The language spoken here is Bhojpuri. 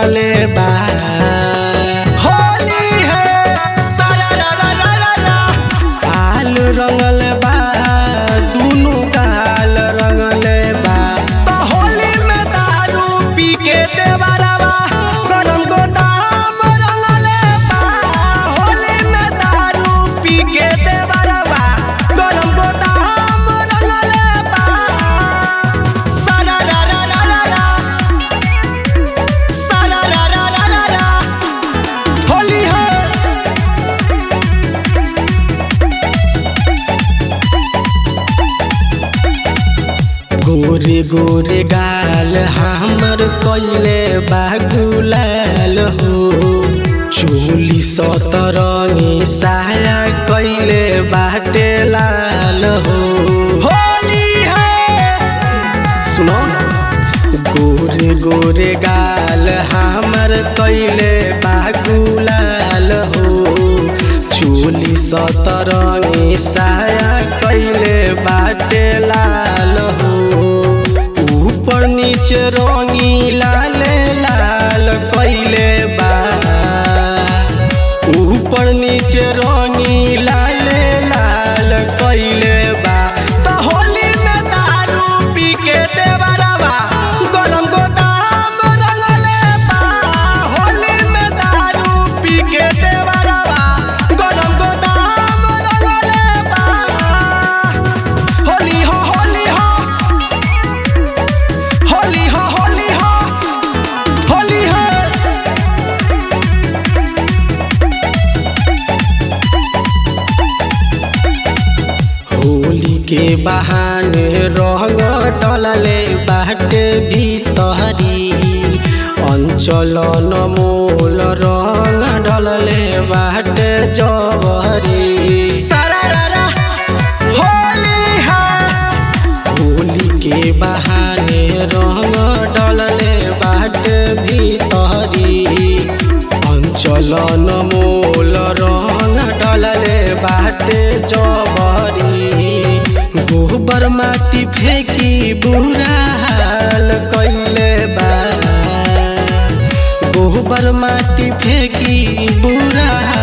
रंगले बा होली है सारा रा रा रा रा रा आल रंगल बा दुनु गाल रंगले बा तो होली में दारू पी के देवरवा गरम गोदाम रंगले बा होली में दारू पी के देवरवा गरम गोदाम रंगले बा सारा रा रा रा रा रा सारा रा रा रा रा रा होली है गोरे गोरे गाल हमर कैले बागुलाल हो चोली सतरंगी साया कैले बाटे लाल हो होली है सुनो गोरे गोरे गाल हमर कैले बागुलाल हो चोली सतरंगी साया कैले बाटे लाल हो ऊपर नीचे रंगी लाल लाल कैले बा ऊपर नीचे रंगी लाल लाल कैले बा तो होली में दारू पी के देवरवा गरम गोदाम रंगले बा होली में दारू पी के देवरवा गरम गोदाम रंगले बा होली हो होली हो होली हो होली हो होली हो होली के बहाने रंग डलले बाटे भीतरी अंचल नमोल रंग डलले बाटे जबरी सरारा होली है होली के बहाने रंग डलले बाटे भीतरी अंचल नमोल रंग डलले बाटे जबरी गोबर माटी फेंकी बुरा हाल कैले बा गोबर माटी फेंकी बुरा